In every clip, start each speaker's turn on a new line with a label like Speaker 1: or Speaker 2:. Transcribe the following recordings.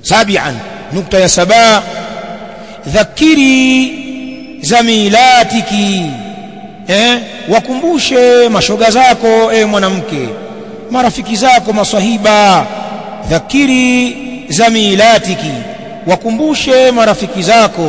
Speaker 1: sabian nukta ya saba dhakiri zamilatiki eh wakumbushe mashoga zako e mwanamke marafiki zako maswahiba dhakiri zamilatiki wakumbushe marafiki zako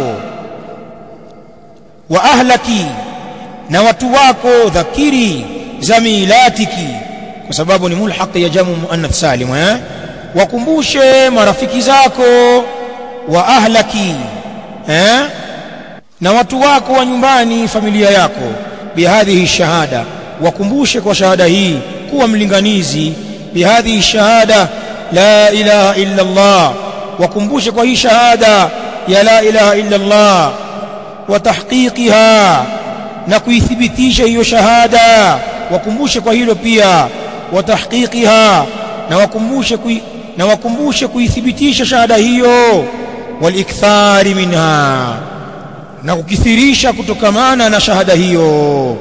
Speaker 1: wa ahlaki na watu wako dhakiri zamilatiki kwa sababu ni mulhaq ya jamu muannath salim eh wakumbushe marafiki zako wa ahlaki eh na watu wako wa nyumbani familia yako bihadhihi shahada wakumbushe kwa shahada hii kuwa mlinganizi bihadhihi shahada la ilaha illa Allah wakumbushe kwa hii shahada ya la ilaha illa Allah wa tahqiqiha na kuithibitisha hiyo shahada wakumbushe kwa hilo pia wa tahqiqiha na wakumbushe kui, na wakumbushe kuithibitisha shahada hiyo walikthari minha na kukithirisha kutokamana na shahada hiyo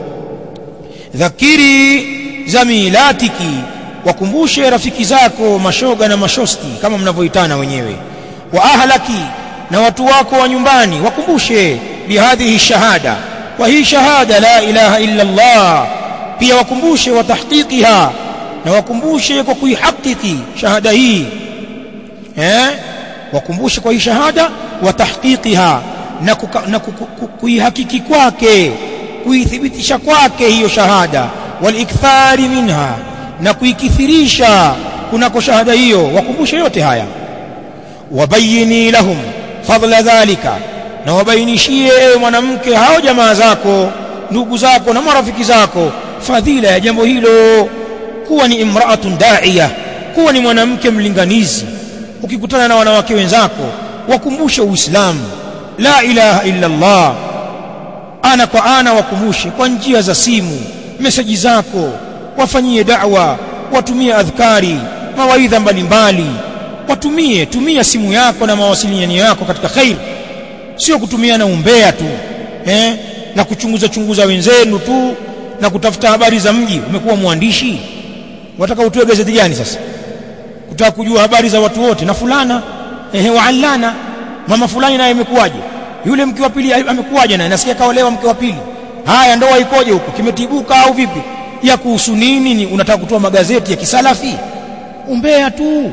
Speaker 1: dhakiri zamilatiki wakumbushe rafiki zako mashoga na mashosti kama mnavyoitana wenyewe wa ahlaki na watu wako wa nyumbani wakumbushe bihadhihi shahada wa hii shahada la ilaha illa Allah pia wakumbushe wa tahqiqiha na wakumbushe kwa kuihakiki shahada hii eh wakumbushe kwa hii shahada wa tahqiqiha na, kuka, na kuihakiki kwake kuithibitisha kwake hiyo shahada walikthari minha na kuikithirisha kunako shahada hiyo wakumbushe yote haya wabayini lahum fadla dhalika na wabainishie ewe mwanamke hao jamaa zako ndugu zako na marafiki zako fadhila ya jambo hilo kuwa ni imraatun da'iya kuwa ni mwanamke mlinganizi ukikutana na wanawake wenzako wakumbushe uislamu la ilaha illa Allah ana kwa ana wakumbushe kwa njia za simu meseji zako wafanyie da'wa watumie adhkari mawaidha mbalimbali watumie tumia simu yako na mawasiliano yako katika khair sio kutumia na umbea tu eh na kuchunguza chunguza wenzenu tu na kutafuta habari za mji umekuwa mwandishi wataka utoe gazeti gani sasa kutaka kujua habari za watu wote na fulana ehe waalana mama fulani naye imekuwaje yule mke wa pili amekuwaje naye nasikia kaolewa mke wa pili haya ndoa ikoje huko kimetibuka au vipi ya kuhusu nini ni unataka kutoa magazeti ya kisalafi umbea tu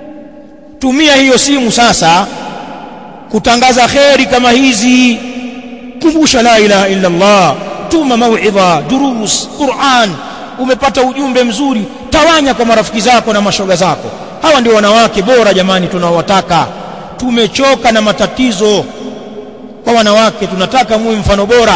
Speaker 1: tumia hiyo simu sasa kutangaza kheri kama hizi kumbusha la ilaha illa Allah tuma mauidha durus Qur'an umepata ujumbe mzuri tawanya kwa marafiki zako na mashoga zako hawa ndio wanawake bora jamani tunaowataka tumechoka na matatizo kwa wanawake tunataka muwe mfano bora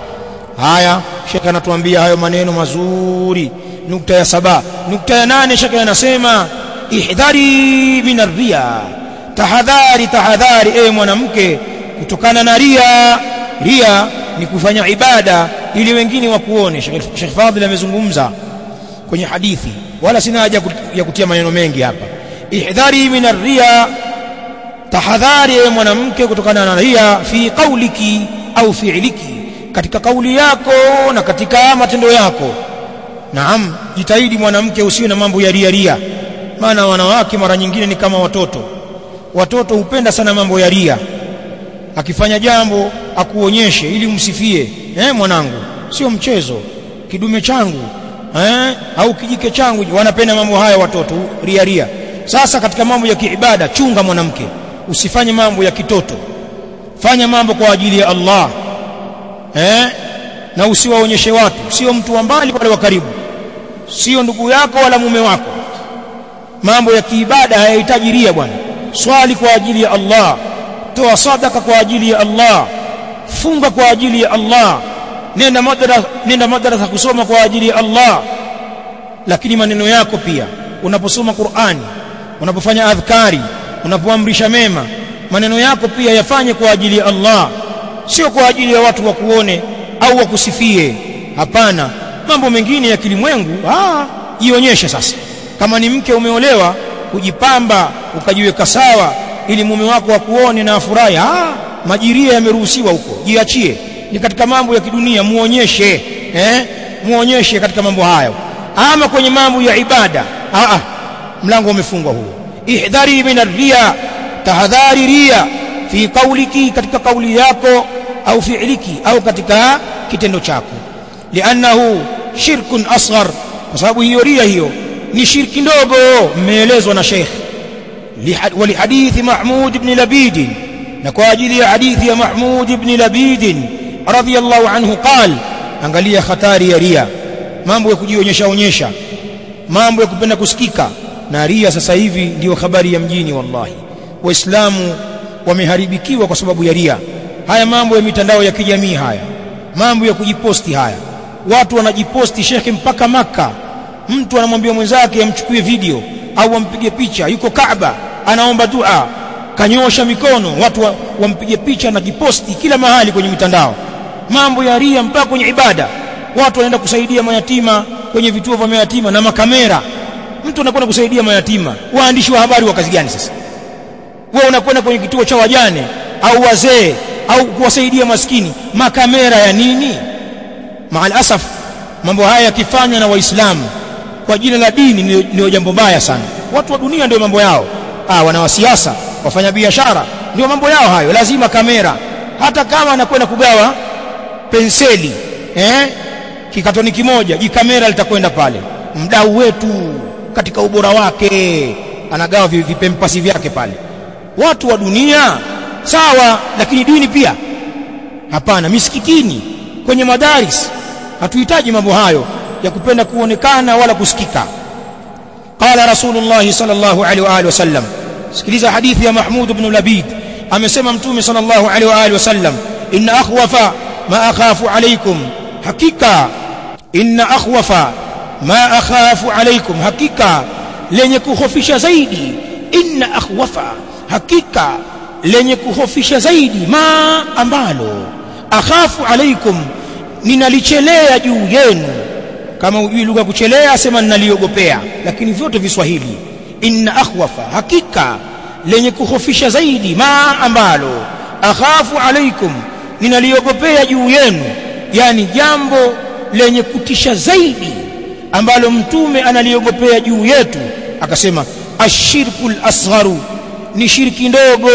Speaker 1: haya shekhe anatuambia hayo maneno mazuri nukta ya saba nukta ya nane shekhe anasema ihdhari min arriya tahadhari tahadhari ewe mwanamke kutokana na ria ria ni kufanya ibada ili wengine wakuone Sheikh Fadhil amezungumza kwenye hadithi wala sina haja ya kutia maneno mengi hapa ihdhari min arriya tahadhari ewe mwanamke kutokana na ria fi qauliki au fi'liki katika kauli yako na katika matendo yako naam jitahidi mwanamke usiwe na mambo ya ria ria maana wanawake mara nyingine ni kama watoto watoto hupenda sana mambo ya ria akifanya jambo akuonyeshe ili umsifie eh mwanangu sio mchezo kidume changu eh au kijike changu wanapenda mambo haya watoto ria ria sasa katika mambo ya kiibada chunga mwanamke usifanye mambo ya kitoto fanya mambo kwa ajili ya Allah eh na usiwaonyeshe watu sio mtu wa mbali wala wa karibu sio ndugu yako wala mume wako mambo ya kiibada hayahitaji ria bwana swali kwa ajili ya Allah toa sadaka kwa ajili ya Allah funga kwa ajili ya Allah nenda madrasa nenda madrasa kusoma kwa ajili ya Allah lakini maneno yako pia unaposoma Qur'ani unapofanya adhkari unapoamrisha mema maneno yako pia yafanye kwa ajili ya Allah sio kwa ajili ya watu wakuone au wakusifie hapana mambo mengine ya kilimwengu ah jionyeshe sasa kama ni mke umeolewa kujipamba ukajiweka sawa ili mume wako akuone na afurahi ah majiria yameruhusiwa huko jiachie ni katika mambo ya kidunia muonyeshe eh muonyeshe katika mambo hayo ama kwenye mambo ya ibada ah ah mlango umefungwa huo ihdhari min arriya tahadhari ria fi qauliki katika kauli yako au fi'liki au katika kitendo chako li'annahu shirkun asghar kwa sababu hiyo ria hiyo ni shirki ndogo mmeelezwa na Sheikh ولحديث محمود بن لبيد نكواجل حديث يا محمود بن لبيد رضي الله عنه قال angalia hatari ya ria mambo ya kujionyesha onyesha mambo ya kupenda kusikika na ria sasa hivi ndio habari ya mjini wallahi waislamu wameharibikiwa kwa sababu ya ria haya mambo ya mitandao ya kijamii haya mambo ya kujiposti haya watu wanajiposti shekhe mpaka maka mtu anamwambia mwenzake amchukue video au ampige picha yuko Kaaba anaomba dua kanyosha mikono watu wampige wa picha na kiposti kila mahali kwenye mitandao mambo ya ria mpaka kwenye ibada watu wanaenda kusaidia mayatima kwenye vituo vya mayatima na makamera mtu anakwenda kusaidia mayatima waandishi wa habari wa kazi gani sasa wewe unakwenda kwenye kituo cha wajane au wazee au kuwasaidia maskini makamera ya nini maal asaf mambo haya yakifanywa na waislamu kwa jina la dini ndio jambo baya sana watu wa dunia ndio mambo yao ah wana wasiasa wafanya biashara ndio mambo yao hayo lazima kamera hata kama anakwenda kugawa penseli eh kikatoni kimoja jikamera litakwenda pale mdau wetu katika ubora wake anagawa vipempasi vyake pale watu wa dunia sawa lakini dini pia hapana misikitini kwenye madaris hatuhitaji mambo hayo ya kupenda kuonekana wala kusikika qala rasulullah sallallahu alaihi wa alihi wasallam sikiliza hadithi ya mahmud ibn labid amesema mtume sallallahu alaihi wa alihi wasallam inna akhwafa ma akhafu alaikum hakika inna akhwafa ma akhafu alaikum hakika lenye kuhofisha zaidi inna akhwafa hakika lenye kuhofisha zaidi ma ambalo akhafu alaikum ninalichelea juu yenu kama ujui lugha kuchelea sema ninaliogopea lakini vyote viswahili inna akhwafa hakika lenye kuhofisha zaidi ma ambalo akhafu alaikum ninaliogopea juu yenu yani jambo lenye kutisha zaidi ambalo mtume analiogopea juu yetu akasema ashirkul asgharu ni shirki ndogo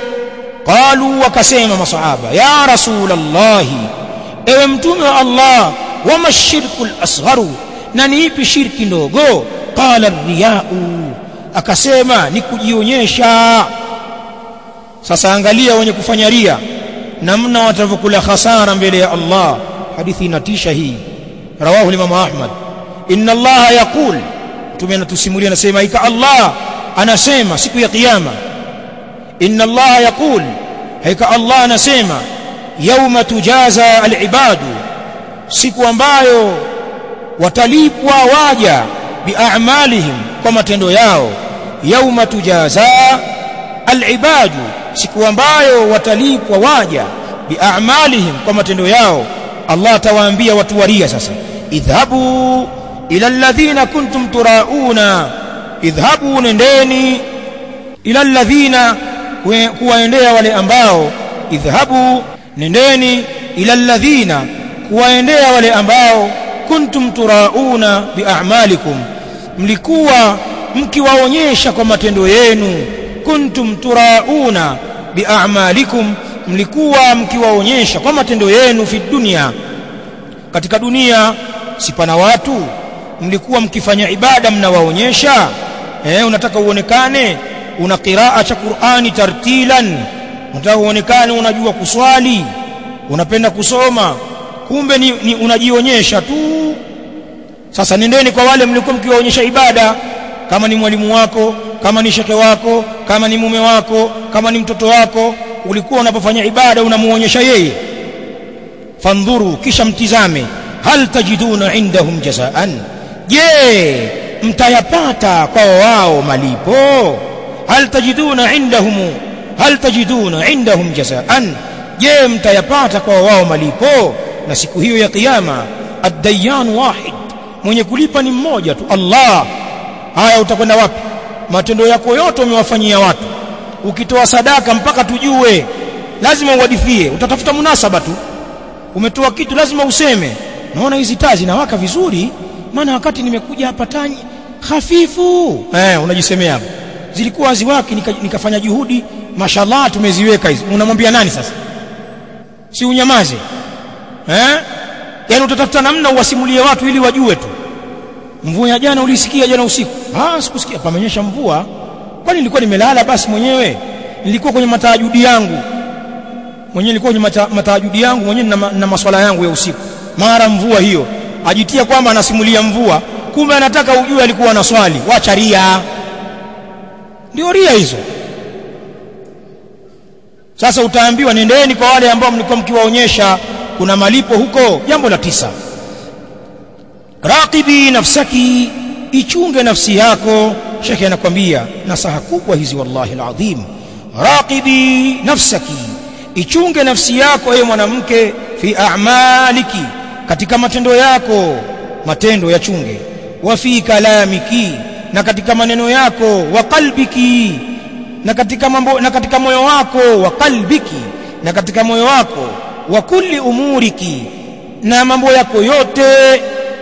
Speaker 1: qalu wakasema masahaba ya rasulallahi ewe mtume wa Allah wama shirku al-asgharu na ni ipi shirki ndogo qala riyau akasema ni kujionyesha sasa angalia wenye kufanya ria namna watavyokula hasara mbele ya Allah hadithi inatisha hii rawahu Imam Ahmad inna Allah yaqul mtume anatusimulia anasema ika Allah anasema siku ya kiyama inna Allah yaqul haika Allah anasema yauma tujaza al-ibadu siku ambayo watalipwa waja biamalihim kwa matendo yao yauma tujaza alibadu siku ambayo watalipwa waja biamalihim kwa matendo yao Allah atawaambia watu waria sasa idhhabu ila alladhina kuntum turauna idhhabu nendeni ila alladhina kuwaendea wale ambao idhhabu nendeni ila alladhina kuwaendea wale ambao kuntum turauna biamalikum mlikuwa mkiwaonyesha kwa matendo yenu kuntum turauna biamalikum mlikuwa mkiwaonyesha kwa matendo yenu fi dunia katika dunia sipana watu mlikuwa mkifanya ibada mnawaonyesha eh unataka uonekane una qiraa cha Qur'ani tartilan unataka uonekane unajua kuswali unapenda kusoma kumbe ni, ni unajionyesha tu sasa nendeni kwa wale mlikuwa mkiwaonyesha ibada kama ni mwalimu wako kama ni sheke wako kama ni mume wako kama ni mtoto wako ulikuwa unapofanya ibada unamuonyesha yeye fandhuru kisha mtizame hal tajiduna indahum jazaan je mtayapata kwa wao malipo hal tajiduna indahum hal tajiduna indahum jazaan je mtayapata kwa wao malipo na siku hiyo ya kiyama ad-dayyan wahid mwenye kulipa ni mmoja tu Allah haya utakwenda wapi matendo yako yote umewafanyia watu ukitoa sadaka mpaka tujue lazima uwadithie utatafuta munasaba tu umetoa kitu lazima useme naona hizi taa zinawaka vizuri maana wakati nimekuja hapa tanyi hafifu eh unajisemea hapo zilikuwa haziwaki nika, nikafanya juhudi mashallah tumeziweka hizi unamwambia nani sasa si unyamaze eh yaani utatafuta namna uwasimulie watu ili wajue tu mvua ya jana ulisikia jana usiku ah sikusikia pamenyesha mvua kwani nilikuwa nimelala basi mwenyewe nilikuwa kwenye mataajudi yangu mwenyewe nilikuwa kwenye mata, mataajudi yangu mwenyewe na, na maswala yangu ya usiku mara mvua hiyo ajitia kwamba anasimulia mvua kumbe anataka ujue alikuwa anaswali wacha ria ndio ria hizo sasa utaambiwa nendeni kwa wale ambao mlikuwa mkiwaonyesha kuna malipo huko jambo la tisa raqibi nafsaki ichunge nafsi yako shekhe anakwambia nasaha kubwa hizi wallahi alazim raqibi nafsaki ichunge nafsi yako ewe mwanamke fi a'maliki katika matendo yako matendo yachunge wa fi kalamiki na katika maneno yako wa qalbiki na katika mambo na katika moyo wako wa qalbiki na katika moyo wako wa kulli umuriki na mambo yako yote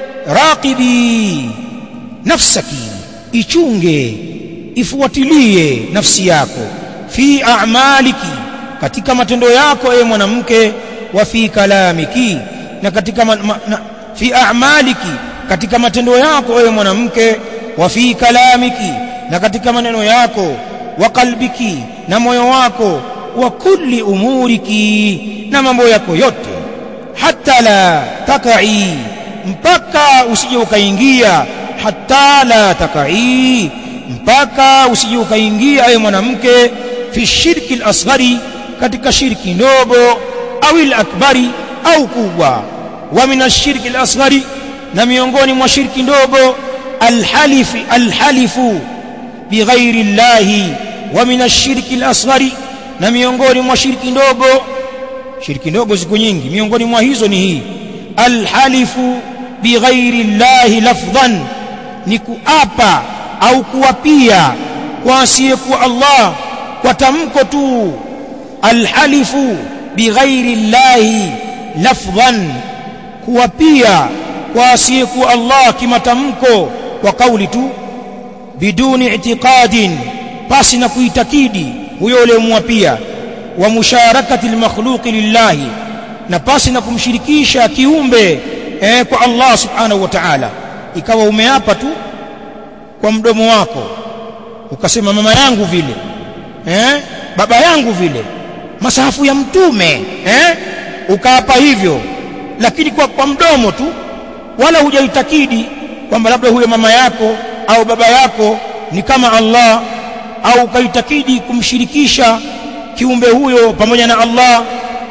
Speaker 1: raqibi nafsaki ichunge ifuatilie nafsi yako fi a'maliki katika matendo yako ewe mwanamke wa fi kalamiki na katika ma, ma, na, fi a'maliki katika matendo yako ewe mwanamke wa fi kalamiki na katika maneno yako wa qalbiki na moyo wako wa kulli umuriki na mambo yako yote hata la takai mpaka usije ukaingia hata la takai mpaka usije ukaingia ewe mwanamke fi shirki al-asghari katika shirki ndogo au al-akbari au kubwa wa min ash-shirki al-asghari na miongoni mwa shirki ndogo alhalifu alhalifu bighairi llahi wa min ash-shirki al-asghari na miongoni mwa shirki ndogo shirki ndogo ziko nyingi miongoni mwa hizo ni hii alhalifu bighairi llahi lafdhan ni kuapa au kuapia kwa asiyekuwa Allah kwa tamko tu alhalifu bighairi llahi lafdhan kuapia kwa asiyekuwa Allah kimatamko kwa kauli tu biduni i'tiqadin pasi na kuitakidi huyo uliyemwapia wa musharakati almakhluqi lillahi na pasi na kumshirikisha kiumbe eh, kwa Allah subhanahu wa ta'ala ikawa umeapa tu kwa mdomo wako ukasema mama yangu vile eh, baba yangu vile masahafu ya mtume eh, ukaapa hivyo lakini kwa, kwa mdomo tu wala hujaitakidi kwamba labda huyo mama yako au baba yako ni kama Allah au ukaitakidi kumshirikisha kiumbe huyo pamoja na Allah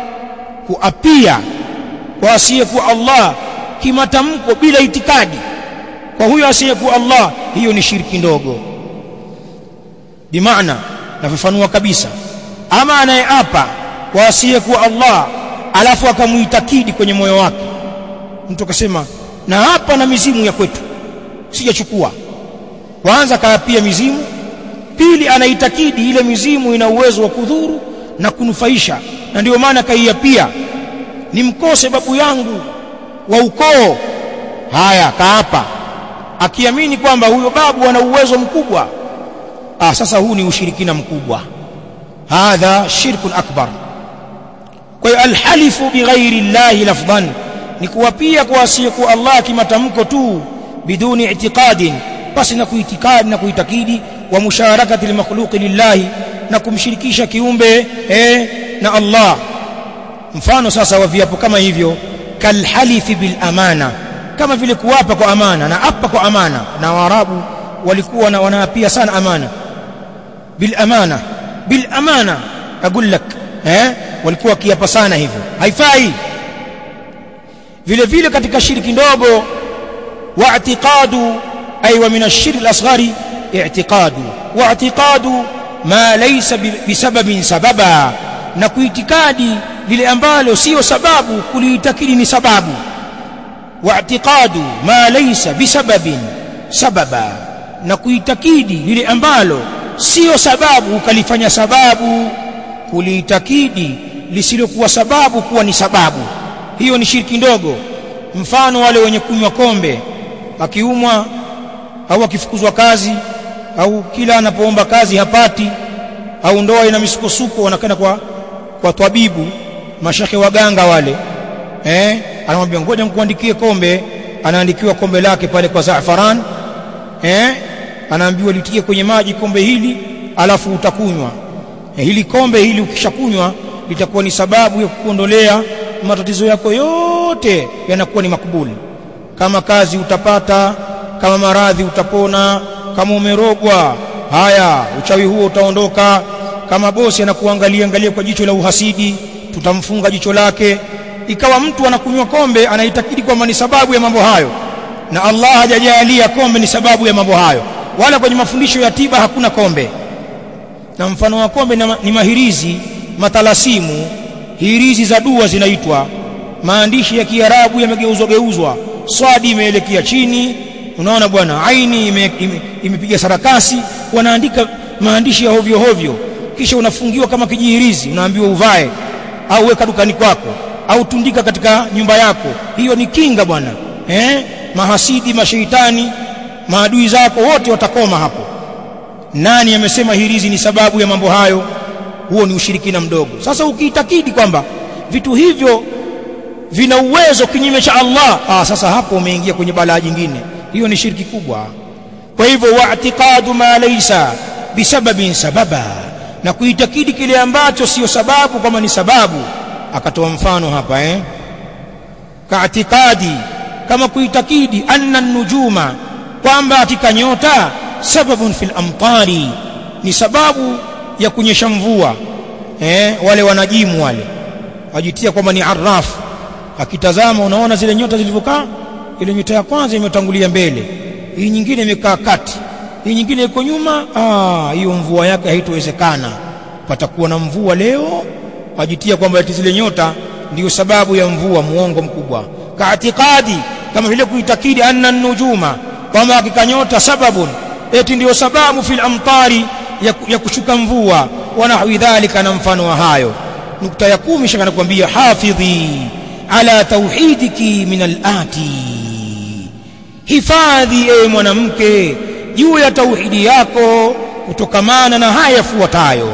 Speaker 1: kuapia kwa asiyekuwa Allah kimatamko bila itikadi kwa huyo asiyekuwa Allah hiyo ni shirki ndogo bimaana nafafanua kabisa ama anayeapa kwa asiyekuwa Allah alafu akamuitakidi kwenye moyo wake mtu akasema na hapa na mizimu ya kwetu sijachukua kwanza kaapia mizimu pili anaitakidi ile mizimu ina uwezo wa kudhuru na kunufaisha na ndio maana kaiapia nimkose babu yangu wa ukoo haya kaapa akiamini kwamba huyo babu ana uwezo mkubwa ah sasa huu ni ushirikina mkubwa hadha shirkun akbar kwa hiyo alhalifu bighairi llahi lafdhan ni kuwapia kwa asiyekuwa Allah kimatamko tu biduni i'tiqadin basi na kuitikadi na kuitakidi wa musharakati limakhluqi lillahi na kumshirikisha kiumbe eh, na Allah mfano sasa wa viapo kama hivyo kalhalifi bil amana kama vile kuwapa kwa amana na apa kwa amana na waarabu walikuwa na wanaapia sana amana bil amana bil amana aqul lak eh walikuwa kiapa sana hivyo haifai vile vile katika shirki ndogo wa i'tiqadu ay wa min ash-shirk al-asghari i'tiqadu wa i'tiqadu ma laysa bisababin sababa na kuitikadi lile ambalo sio sababu kuliitakidi ni sababu wa i'tiqadu ma laysa bisababin sababa na kuitakidi lile ambalo sio sababu ukalifanya sababu kuliitakidi lisilokuwa sababu kuwa ni sababu hiyo ni shirki ndogo mfano wale wenye kunywa kombe akiumwa au akifukuzwa kazi au kila anapoomba kazi hapati au ndoa ina misukosuko wanakwenda kwa kwa twabibu mashake waganga wale eh anamwambia ngoja nikuandikie kombe anaandikiwa kombe lake pale kwa zaafaran eh anaambiwa litie kwenye maji kombe hili alafu utakunywa eh, hili kombe hili ukishakunywa litakuwa ni sababu ya kukuondolea matatizo yako yote yanakuwa ni makubuli kama kazi utapata kama maradhi utapona kama umerogwa haya uchawi huo utaondoka kama bosi anakuangalia angalia kwa jicho la uhasidi tutamfunga jicho lake ikawa mtu anakunywa kombe anaitakidi kwamba ni sababu ya mambo hayo na Allah hajajalia kombe ni sababu ya mambo hayo wala kwenye mafundisho ya tiba hakuna kombe na mfano wa kombe ni mahirizi matalasimu hirizi za dua zinaitwa maandishi ya Kiarabu yamegeuzwa geuzwa swadi imeelekea chini unaona bwana aini imepiga ime, ime sarakasi wanaandika maandishi ya hovyo hovyo kisha unafungiwa kama kijihirizi unaambiwa uvae au weka dukani kwako au tundika katika nyumba yako hiyo ni kinga bwana eh mahasidi mashaitani maadui zako wote watakoma hapo nani amesema hirizi ni sababu ya mambo hayo huo ni ushirikina mdogo sasa ukiitakidi kwamba vitu hivyo vina uwezo kinyume cha Allah ah sasa hapo umeingia kwenye balaa jingine hiyo ni shirki kubwa kwa hivyo wa'tiqadu ma laysa bisababin sababa na kuitakidi kile ambacho sio sababu kama ni sababu akatoa mfano hapa eh kaatikadi kama kuitakidi anna nujuma kwamba hakika nyota sababun fil amtari ni sababu ya kunyesha mvua eh wale wanajimu wale wajitia kwamba ni arrafu akitazama unaona zile nyota zilivyokaa ile nyota ya kwanza imetangulia mbele hii nyingine imekaa kati hii nyingine iko nyuma ah hiyo mvua yake haitowezekana patakuwa na mvua leo wajitia kwamba ati zile nyota ndiyo sababu ya mvua muongo mkubwa kaatikadi kama vile kuitakidi anna nujuma kwamba hakika nyota sababun eti ndiyo sababu fil amtari ya, ya kushuka mvua wa nahwi dhalika na mfano wa hayo nukta ya kumi shaka nakwambia hafidhi ala tauhidiki min alati hifadhi ewe mwanamke juu ya tauhidi yako kutokamana na haya yafuatayo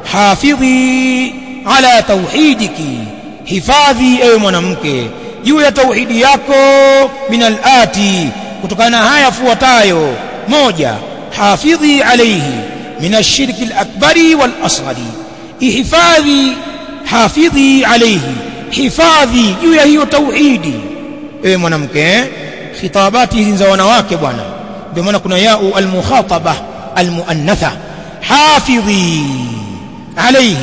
Speaker 1: hafidhi ala tauhidiki hifadhi ewe mwanamke juu ya tauhidi yako min alati kutokana na haya yafuatayo moja hafidhi alayhi min ashirki alakbari walasghari ihifadhi hafidhi alayhi hifadhi juu ya hiyo tauhidi ewe mwanamke khitabati hizi za wanawake bwana ndio maana kuna yau almukhataba almuannatha hafidhi alayhi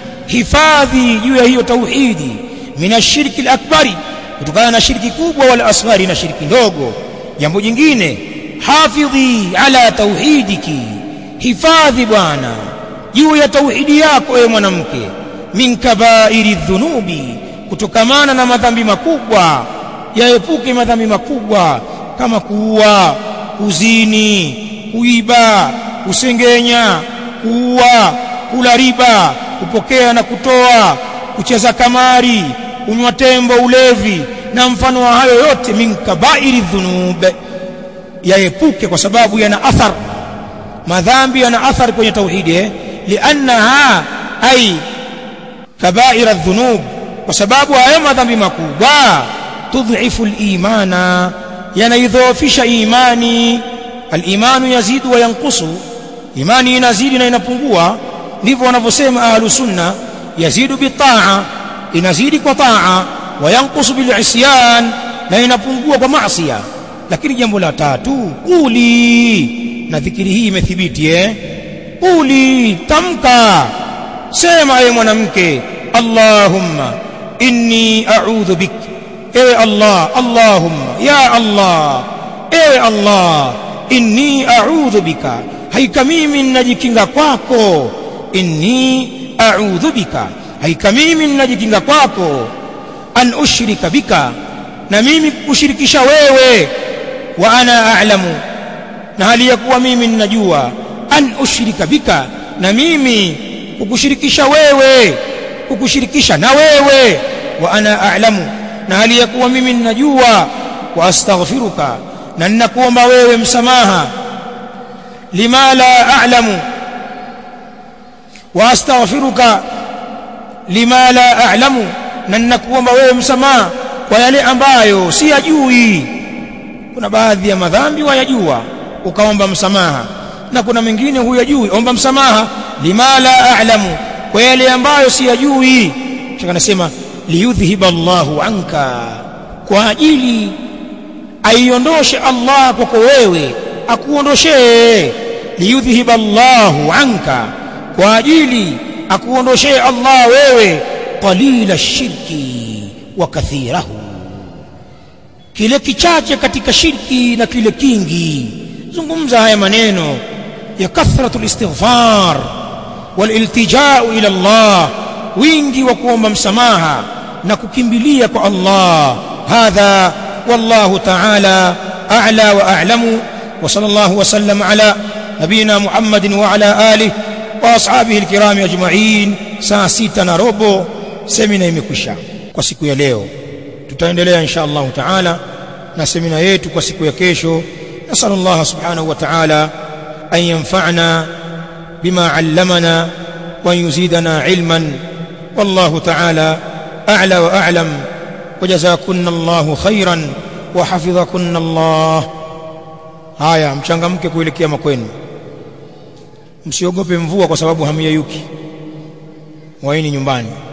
Speaker 1: hifadhi juu ya hiyo tauhidi min ashirki alakbari kutokana na shirki kubwa wala asghari na shirki ndogo jambo jingine hafidhi ala tauhidiki hifadhi bwana juu ya tauhidi yako ewe mwanamke min kabairi dhunubi kutokamana na madhambi makubwa yaepuke madhambi makubwa kama kuua kuzini kuiba kusengenya kuua kula riba kupokea na kutoa kucheza kamari kunywa tembo ulevi na mfano wa hayo yote min kabairi dhunub yaepuke kwa sababu yana athar madhambi yana athar kwenye tauhidi eh? liannaha ay kabaira dhunub kwa sababu hayo madhambi makubwa tudhifu al-imana yanaidhoofisha imani al-imanu yazidu wa yanqusu imani inazidi na inapungua ndivyo wanavyosema ahlu sunna yazidu bitaa inazidi kwa taa wa yanqusu bil isyan na inapungua kwa maasiya lakini jambo la tatu quli na dhikiri hii imethibiti eh quli tamka sema ewe mwanamke allahumma inni a'udhu bik ewe allah allahumma ya allah ewe allah inni a'udhu bika haika mimi ninajikinga kwako inni a'udhu bika haika mimi ninajikinga kwako an ushrika bika na mimi kushirikisha wewe wa ana a'lamu na hali ya kuwa mimi ninajua an ushrika bika na mimi kukushirikisha wewe kukushirikisha na wewe wa ana a'lamu na hali ya kuwa mimi ninajua wa astaghfiruka na ninakuomba wewe msamaha lima la a'lamu wa astaghfiruka lima la a'lamu na ninakuomba wewe msamaha kwa yale ambayo siyajui kuna baadhi ya madhambi wayajua ukaomba msamaha na kuna mengine huyajui omba msamaha lima la a'lamu kwa yale ambayo siyajui shaka nasema liyudhhiba Allahu anka kwa ajili aiondoshe Allah kwako wewe akuondoshee liyudhhiba Allahu anka kwa ajili akuondoshee Allah wewe qalila shirki wa kathirahu kile kichache katika shirki na kile kingi zungumza haya maneno ya kathratul istighfar waliltija'u ila Allah wingi wa kuomba msamaha na kukimbilia kwa Allah hadha wallahu ta'ala a'la wa a'lamu wa sallallahu wa sallam ala nabina Muhammadin wa ala alihi wa ashabihi alkiram ajma'in saa sita na robo semina imekwisha kwa siku ya leo tutaendelea insha Allah ta'ala na semina yetu kwa siku ya kesho نسأل الله سبحانه وتعالى أن ينفعنا بما علمنا وأن يزيدنا علما والله تعالى أعلى وأعلم وجزاكن الله خيرا وحفظكن الله haya mchangamke kuelekea makwenu msiogope mvua kwa sababu hamiyeyuki waini nyumbani